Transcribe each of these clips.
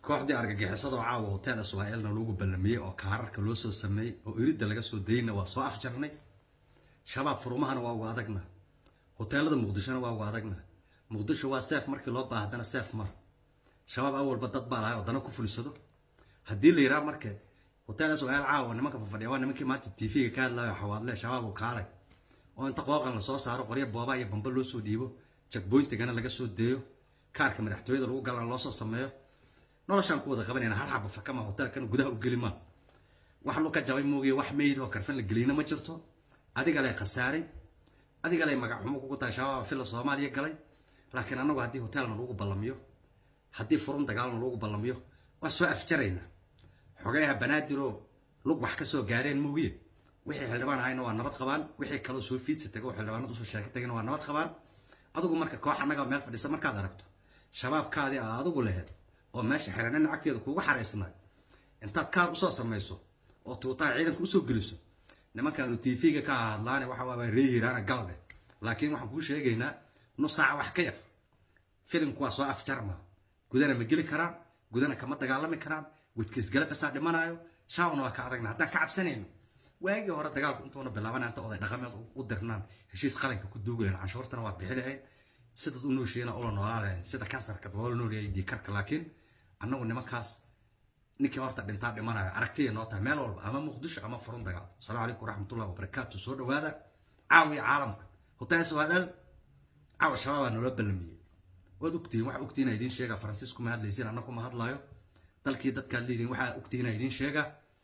kooxdii argagixisadoo caawa hotel israa'iilna lagu ballamiyey oo kaararka loo soo sameeyey oo iridda laga soo dayna waa soo afjarnay shabaab furumahana waa uga adagna hoteelada muqdishona waa uga adagna muqdisho waa seef markii loo baahdana seef ma shabaab awalba dad baa lahay oo dana ku fulisado haddii la yiraa marka hotel israa'iil caawa nimanka fafadhiya waa nimankii maanta tv-ga ka hadlayo xawaadle shabaab uu kaalay oo inta qooqan lasoo saaro qoryo booba iyo bamba loo soo dhiibo jagboyntigana laga soo deeyo kaarka madaxtooyada lagu galana loo soo sameeyo noloshaan ku wada qabanayna hal xaba fakama hotelkan gudaha u geli maa wax luka jabay moogiye wax meyd oo karfan la geliyna ma jirto adiga lay khasaaray adiga lay magac xumo kugu tahay shabaaba filla soomaaliya galay laakiin annagu haddii hotelna lagu ballamiyo haddii furun dagaalna lagu ballamiyo waa soo afjarayna xogayaha banaadiroo lug wax ka soo gaareen moogiye wixii xildhibaan ahayna waa nabad qabaan wixii kaloo soo fiidsa tago xildhibaanad usoo sheeka tagayna waa nabad qabaan adigu marka koox annaga meel fadhisa markaad aragto shabaabkaadii aa adigu laheyd oo meesha xirana lacagteeda kuugu xaraysnaa intaad kaar usoo samayso oo tuutaha ciidanka usoo geliso nimankaanu tv-ga ka hadlaane waxa waa ree hiraana galbe laakiin waxaan kuu sheegaynaa nus saaca wax ka yar filimku waa soo afjarma gudana ma geli karaan gudana kama dagaalami karaan wadkiisgala basaa dhimanaayo shaabna waa ka adagna haddaan ka cabsanayno waagii hore dagaalku intuuna bilaabana inta oday dhaqameed u dirnaan heshiis qalinka ku duugi lahayn canshuurtana waa bixi lahayn sidaad u noosheena ula noolaa lahayn sida kansarka loola noolyahay dhiikarka laakiin annagu nimankaas ninkii horta dhintaa dhimanayo aragtiya noo tahay meel walba ama muqdisho ama furun dagaal asalaamu calaykum waraxmatullahi wabarakaatu soo dhawaada caawiya caalamka hotel swaadal caawa shabaabaa naloo ballamiyey waad ogtihiin waxaa ogtihiin idiin sheega faransiisku ma hadlaysiin annagu ma hadlaayo dalkii dadkaad leediin waxaa ogtihiin idiin sheega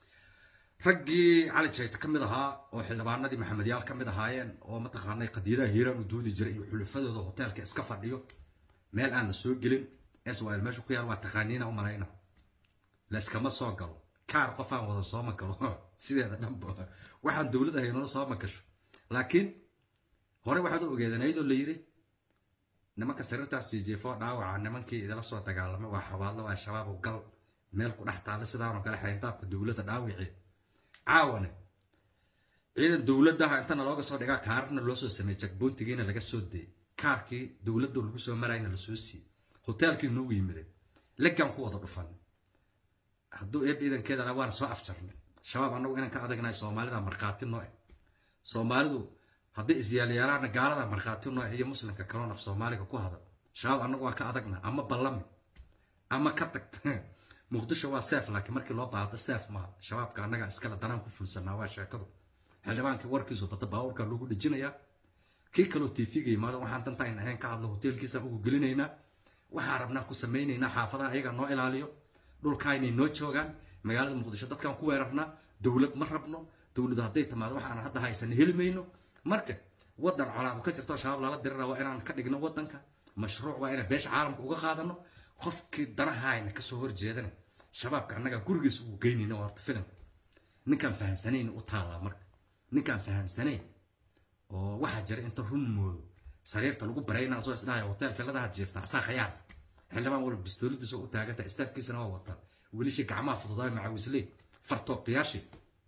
raggii cali jayta ka mid ahaa oo xildhibaanadii maxamedyaal ka mid ahaayeen oo mataqaanay qadiyadaha hiiraan u doodi jiray iyo xulufadooda hoteelka iska fadhiyo meel aan la soo gelin swl meeshu ku yaal waa taqaaniina u malayna layskama soo galo kaar qof aan wada sooma galo sideeda dhanba waxaan dowlad ahaynoo sooma gasho laakiin hore waxaad u ogeedeen ayadoo la yiri nimanka sariirtaas jeejeefoo dhaawaca nimankii idila soo dagaalamay waa xabaadlo waa shabaab gal meel ku dhex taalla sidaanoo kale xayntaabka dowladda dhaawici caawane ciidan dowladdaha intana looga soo dhigaa kaararna loo soo sameeyey jagboontigiina laga soo dayay kaarkii dowladda lagu soo marayna la soo siiyey hoteelkii noogu yimiday legaan ku wada dhufan hadduu eeb ciidankeeda waana soo afjarnay shabaab annagu inaan ka adagnahay soomaalida markhaati noo eh soomaalidu hadday isyaalayaalaana gaalada markhaati noo iyo muslimka kaloo naf soomaaliga ku hadal shabaab annagu waa ka adagna ama ballami ama ka tag muqdisho waa seef laakiin markii loo baahdo seef maaha shabaabka annaga iskale danaan ku fulsanaa waa sheekadu xildhibaankii warkiisu bada baabuurka lagu dhejinayaa kii kaloo tv-ga yimaado waxaan dantaan ahayn ka hadlo hoteelkiisa ugu gelinaynaa waxaan rabnaa ku samaynaynaa xaafadaha ayaga noo ilaaliyo dhulkaa inay noo joogaan magaalada muqdisho dadkaan ku weerarnaa dowlad ma rabno dowladu hadday timaado waxaan hadda haysan heli mayno marka wadan colaadu ka jirto shabaab lala dirira waa inaan ka dhigno wadanka mashruuc waa inaan beesha caalamka uga qaadano qofkii danahayna kasoo horjeedana shabaabka annaga gurigiisa ugu geynayna horta filimka ninkaan fahamsanayn u taallaa marka ninkaan fahamsanayn oo waxaa jira inta run moodo sariirta lagu baraynaa soo isdhahaya hotel filadaha jiifta asaa khayaan xildhibaan walba bistooladiisa u taaganta istaafkiisana waa wataa welishii gacmaha fududaay macawisley fartoobtayaashii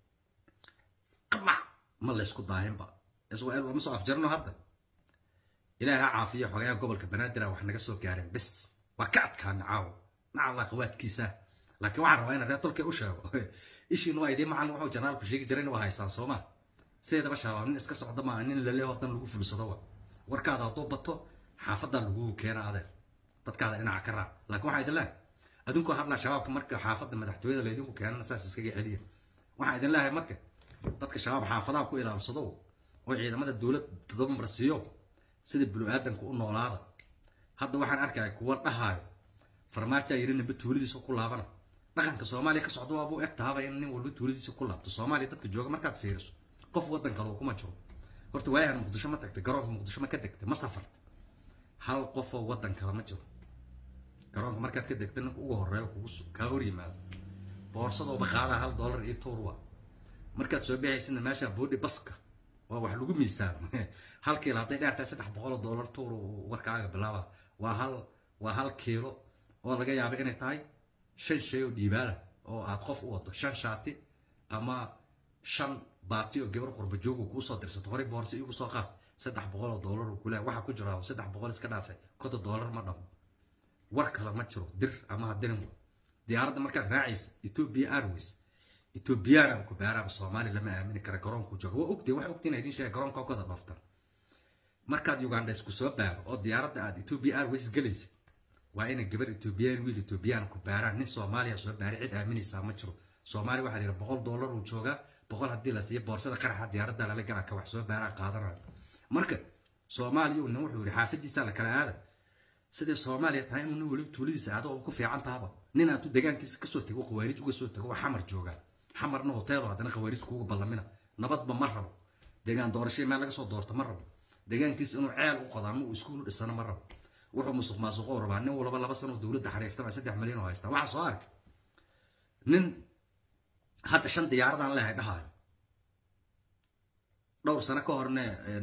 qamac ma laysku daahinba israel lama soo afjarno hadda ilaahi ha caafiyo xogayaa gobolka banaadir wax naga soo gaareen bes waa ka adkaana caawo macalla qawaadkiisa laakiin waxaan rabaa inaan reer tolkay u sheego ishiina waa idiin macallin wuxuu janaalku sheegi jirayna waa haysaan sooma sideedaba shabaab nin iska socda maa nin lale wadan lagu fulsado wa warkaada hadduu bato xaafadaa lagugu keena adeer dadkaada dhinaca ka raac laakiin waxaa idin leehay adinkoo hadlaa shabaabka marka xaafadda madaxtooyada laydinku keenana saas iskaga celiya waxaa idin leehay marka dadka shabaab xaafadaha ku ilaalsado oo ciidamada dowlad dabar siiyo sida bulu-aadanka u noolaada hadda waxaan arkaya kuwa dhahaayo farmaajaa yiri ninba tuuladiisa ku laabana dhaqanka soomaaliya ka socda waabuu eg tahaba in nin walba tuuladiisa ku laabto soomaaliya dadka jooga markaad fiiriso qof waddan kale kuma jiro horta waayahan muqdisho ma tagtay garoonka muqdisho ma ka degtay ma safartay hal qofoo waddan kale ma jiro garoonka markaad ka degtay ninka ugu horeeyo kugu kaa hor yimaado boorsadooba qaadaa hal dollar iyo tuur waa markaad soo bixaysina meesha boodhi baska waa wax lagu miisaamo hal kiilo hadday dheer tahay saddex boqol oo dollar tuur warkaaga bilaaba waa hal waa hal kiilo oo laga yaaba inay tahay shan shay oo dhiibaala oo aad qof u wado shan shaati ama shan baati oo gabar qurba joogu kuu soo dirsato horey boorsa igu soo qaad saddex boqol oo dollar uu kule waxaa ku jira saddex boqol iska dhaafay konton dollar ma dhamo war kale ma jiro dir ama hadinin diyaaradda markaad raacaysa ethiopia airways ethiopiana ku baaraaba soomaali lama aamini kara garoonku jooga waa ogtay waxa ogtay inaa idin sheega garoonka kada dhooftan markaad uganda isku soo baaro oo diyaaradda aad ethiopia airways galaysa waa inay gabar ethiopian wiil ethiopian ku baaraan nin soomaaliya soo baaray cid aaminaysaa ma jiro soomaali waxaa la yidhi boqol dollar uu joogaa boqol haddii la siiyo boorsada qaraxa diyaaradda lala galaa ka wax soo baaraa qaadanayo marka soomaaliya nin wuxuu yidhi xaafadiisa la kala aada sidai soomaaliya tahay inuu nin weliba tuuladiisa aado oo ku fiican tahaba nin aad deegaankiisa kasoo tego khawaarij uga soo tego waa xamar joogaa xamarna hoteelo haddana khawaarij kuuga ballamina nabadba ma rabo deegaan doorashay meel laga soo doorto ma rabo deegaankiisa inuu ceel u qodo ama uu iskuul dhisano ma rabo wuxuu musuq maasuqoo rabaa nin walba laba sano dowladda xariiftama saddex milyan oo haystaa waxaa soo arkay nin hadda shan diyaaradaan lehay dhahaayo dhowr sano ka horne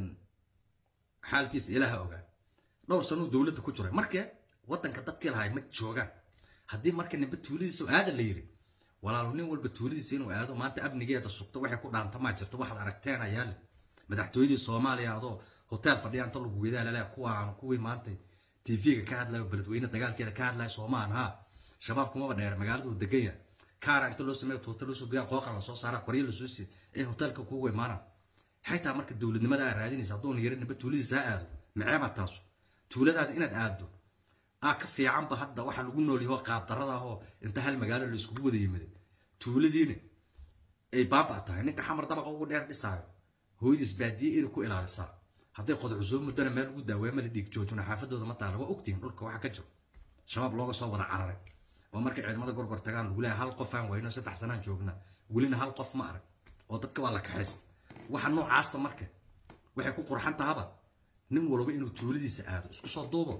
xaalkiisa ilaaha ogaa dhowr sanuu dowladda ku jiray markee waddanka dadkii lahay ma joogaan haddii marka ninba tuuladiisa aada la yiri walaalo nin walba tuuladiisa inuu aado maanta amnigeeda sugto waxay ku dhaantamaa jirto waxaad aragteen ayaale madaxtooyadii soomaaliya adoo hotel fadhiya inta lagu wedaa laleeya kuwaan kuwii maanta tv-ga ka hadlayo beledweyne dagaalkeeda ka hadlayo soomaan haa shabaab kumaba dheer magaaladu degan yahay kaara inta loo sameeyo hotel loo soo geeya qooqa la soo saara qoryo la soo siiy in hotelka kuugu imaanaan xaytaa marka dowladnimada aad raadinaysa haddoon yara ninba tuuladiisa ha aado maceeba taasu tuuladaada inaad aaddo aa ka fiicanba hadda waxa lagu noolyaho qaabdarada ahoo inta hal magaalo la iskugu wada yimid tuuladiina ay baaba tahay ninka xamar dabaqa ugu dheer dhisaayo hooyadiis baadiye iri ku ilaalisaa hadday qodcusoo muddana meel ugu daaweema la dhiig joojuna xaafadooda ma taala waa ogtihin dhulka waxa ka jiro shabaab looga soo wada cararay oo markay ciidamada gorgor tagaan lagu leeyahay hal qof aan wayno saddex sanaan joogna welina hal qof ma arag oo dadka waa la kaxaysta waxa noocaasa marka waxay ku qurxan tahaba nin walba inuu tuuladiisa aado isku soo duubo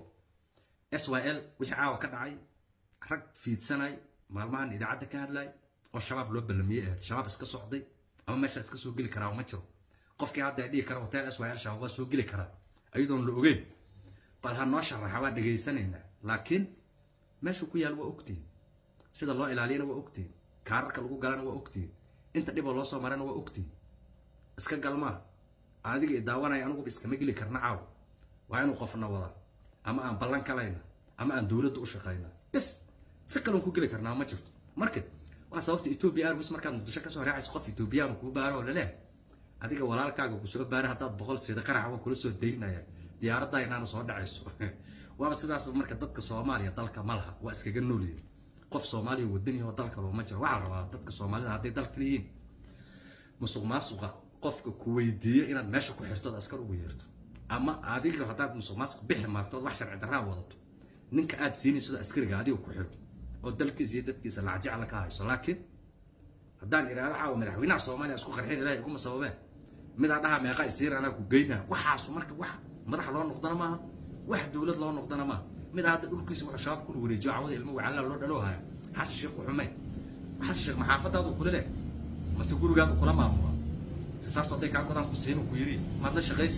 s y l wixii caawa ka dhacay rag fiidsanay maalmahan idaacadda ka hadlay oo shabaab loo ballamiyey ahayd shabaab iska socday ama meesha iska soo geli karaa ma jiro qofkii hadda dhihi kara hotel s y l shabaab waa soo geli karaa ayadoon la ogeyn bal ha noo sharaxa waa dhegaysanaynaa laakiin meeshuu ku yaal waa ogtihin sida loo ilaaliyana waa ogtihin kaararka lagu galana waa ogtihin inta dhiboo loo soo marana waa ogtihin iska galmaa adiga daawanaya anuguba iskama geli karna caaw waa inuu qofna wada ama aan ballan kalayna ama aan dowladda u shaqayna bis si kaloon ku geli karnaa ma jirto marka waa sababta ethiopia airways markaad muqdisho kasoo raacayso qof ethiopiyaanu kuu baaro oo laleehay adiga walaalkaaga ku soo baara haddaad boqol sida qaraxa waa kula soo daynaya diyaaradda inaana soo dhacayso waaba sidaas marka dadka soomaaliya dalka ma laha waa iskaga noolyihin qof soomaaliya wadani oo dalka looma jiro waxaa la rabaa dadka soomaalida hadday dalka leeyihiin musuq maasuqa qofka ku weydiiyo inaad meesha ku xirtood askar ugu yeerto ama adiga haddaad musuq maasuq bixi maagtood wax sharci darraa wadato ninka aad siinayso askariga adiga ku xiro oo dalkiisa iyo dadkiisa lacjecla ka hayso laakiin haddaan iraado caawa madaxweynaha soomaaliya isku qarxin ilahay iguma sababeen midaa dhaha meeqa isiir anaa ku geynaa waxaasu marka wax madax loo noqdana maaha wax dowlad loo noqdana maaha mid hadda dhulkiisa wuxuu shabaab kula wareejiyo cawada ilmo wacalla loo dhalo haya xasan sheekh uxumay xasan sheekh maxaafadaadu kula leh mase gurigaadu kula maamula risaasto hadday kaa godaan ku siin ku yiri maad la shaqaysi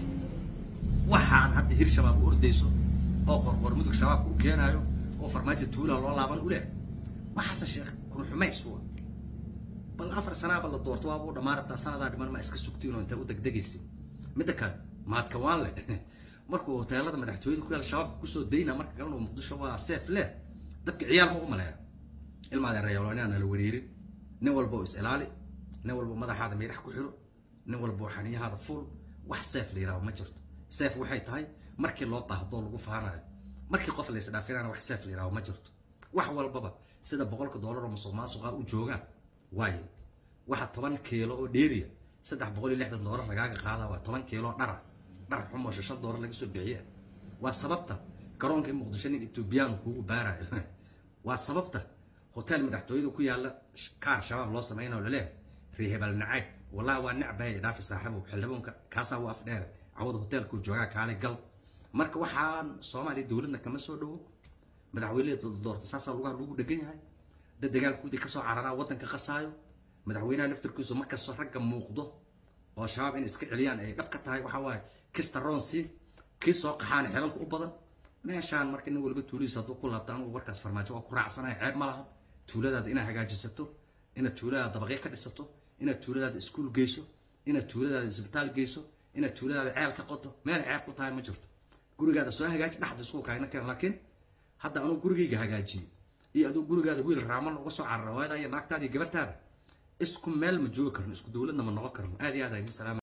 waxaan hadda hir shabaab u ordayso oo qorqor mudug shabaabka u keenaayo oo farmaajo tuula loo laaban u leh waa xasan sheekh kun xumays wa bal afar sanaaba la doorto waaba u dhammaan rabtaa sanadaa dhiman ma iska sugtiinoo intay u degdegaysa midda kale mahadka waan leh markuu hoteelada madaxtooyada ku yaal shabaabka kusoo dayna marka kalena muqdisho waa seef leh dadka ciyaal ma u maleeya ilmaadeen reeyalo inaan nala wareerin nin walba oo is ilaali nin walba madaxaada miirax ku xiro nin walba oo xaniyahaada fuul wax seef la yidhaho ma jirto seef waxay tahay markii loo baahdo lagu faanayo markii qof la isdhaafinana wax seef la yidhaho ma jirto wax walbaba sida boqolka doolar oo musuq maasuqa u joogaan waayo waxa toban kiilo oo dheeriya saddex boqol iyo lixdan doolar lagaaga qaadaa waa toban kiilo dhara dhar xumo shan doolar laga soo bixiya waa sababta garoonka in muqdisho nin ethoobiyaanu kuugu baarayo waa sababta hotel madaxtooyada ku yaala kaar shabaab loo samaynayo laleeyahay reehebal nacayb wallahi waa necbahay dhaafi saaxiibow xildhibaanka kaasaa u afdheere cawada hotelkuu joogaa kaale gal marka waxaan soomaaliya dowladna kama soo dhowo madaxweyneha doorta saasaa lugaha lagu dhegan yahay dad dagaalkoodii kasoo cararaa waddanka qasaayo madaxweynaha laftarkiisu markastoo ragga muuqdo oo shabaab in iska celiyaan ay dhab ka tahay waxaa waaye kista ronsi kii soo qaxaana xelalka u badan meeshaan marka nin waliba tuuladiisa hadduu ku laabta anugu warkaas farmaajo waa ku raacsanaya ceeb ma laha tuuladaada inaad hagaajisato inaad tuuladaada dabaqyo ka dhisato inaad tuuladaada iskuul geyso inaad tuuladaada isbitaal geyso inaad tuuladaada ceel ka qoto meel ceeb ku tahay ma jirto gurigaada soo hagaaji dhexda isku kaayna keen laakiin hadda anugu gurigayga hagaajiyey iyo aduu gurigaada wiil raaman uga soo carara hooyada iyo naagtaada iyo gabartaada isku meel ma joogi karno isku dowladna ma noqon karno aad iyo aad aa idin salaama